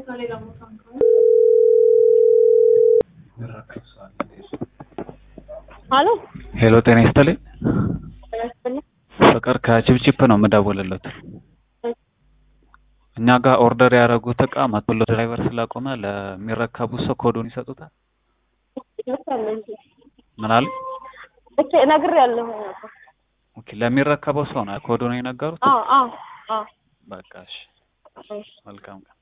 ሄሎ ሄሎ ጤና ይስጥልኝ። ጤና ይስጥልኝ። ፍቅር ከቺፕቺፕ ነው የምደውልለት። እኛ ጋር ኦርደር ያደረጉት እቃ መቶሎ ድራይቨር ስላቆመ ለሚረከቡት ሰው ኮዱን ይሰጡታል። ይመስላል እንጂ ምን አለ? እሺ እነግርሃለሁ። ኦኬ ለሚረከበው ሰው ነው ኮዱን የነገሩት። አዎ አዎ አዎ በቃ እሺ፣ እሺ መልካም ቀን።